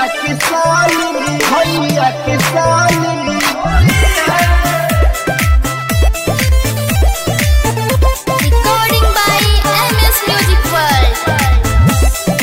भैया के साली भैया के साली Recording by MS Music World.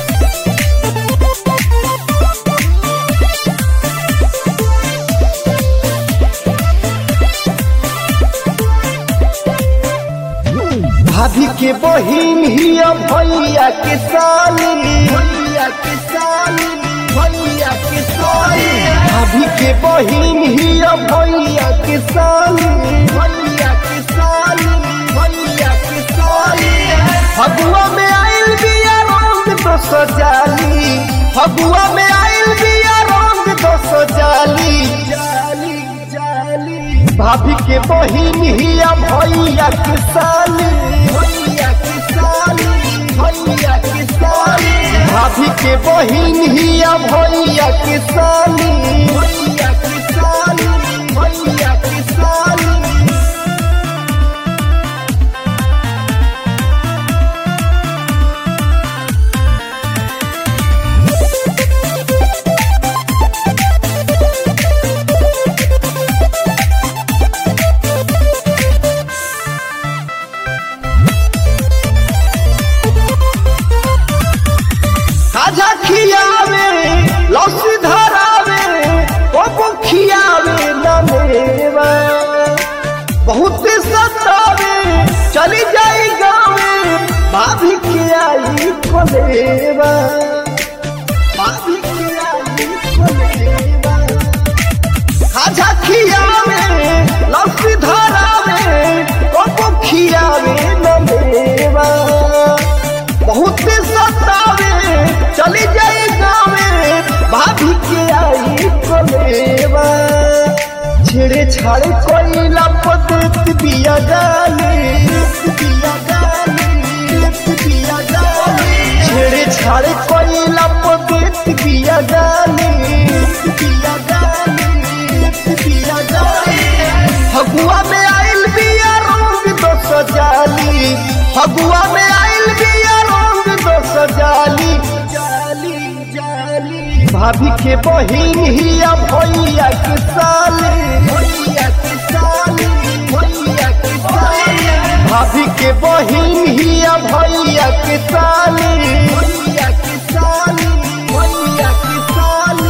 भाभी के बहिन हिया भैया के साली भैया के साली भैया के साली भाभी के बहिन हिया भैया के साली भैया के साली भैया के साली फगुआ में आइल बिया रंग तो सजाली फगुआ में आइल बिया रंग तो सजाली जाली जाली भाभी के बहिन हिया भैया के साली भैया के साली भैया के साली भाभी के बहिन हिया भैया के साली भैया के साली भैया के साली खाजा खियावे लौसी धरावे ओपो खियावे नमेवा बहुत सतावे चली जाई गावे भाभी के आई खोलेवा भाभी के आई खोलेवा खाजा खियावे लौसी धरावे ओपो खियावे नमेवा बहुत सतावे चली जाई गावे भाभी के आई कोलेवा छेड़े छाड़े कोइला पदत बिया गाली बिया गाली बिया गाली छेड़े छाड़े कोइला पदत बिया गाली बिया गाली बिया गाली फगुआ में आइल बिया रंग दो सजाली फगुआ में आइल बिया रंग दो सजाली जाली जाली भाभी के बहिन हिया भैया के साली भैया के साली भैया के साली भाभी के बहिन हिया भैया के साली भैया के साली भैया के साली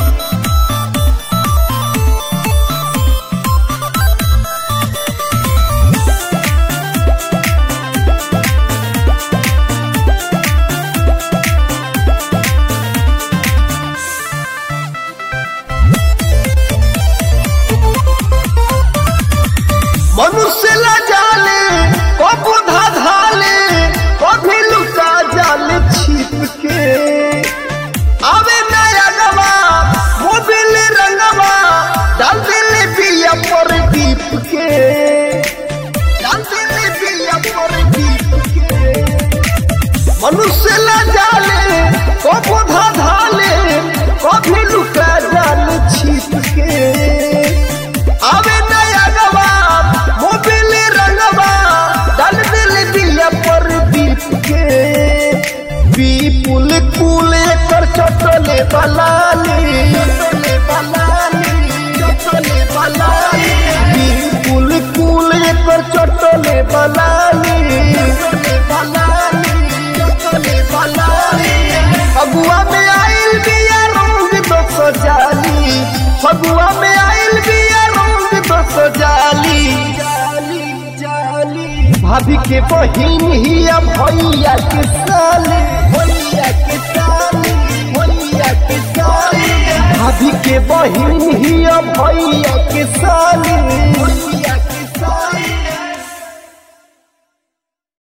मनुष्य ला जाले कबू धाले कभी लुका जाल छिप के आवे नया गवा मोबिल रंगवा डाल दिल बिया पर दीप के डाल दिल बिया पर दीप के मनुष्य ला जाले कबू धाले कभी लुका जाल छिप के आवे नया गवा मोबिल रंगवा डाल दिल दिया पर दीप के विपुल कुल कर चटले बलाली चटले बलाली चटले बलाली विपुल कुल कर चटले बलाली चटले बलाली चटले बलाली फगुआ में आइल बिया रंग दो सजाली फगुआ में आइल बिया रंग दो सजाली जाली जाली भाभी के बहिन हिया भैया के साली भैया के साली भैया के साली भाभी के बहिन हिया भैया के साली भैया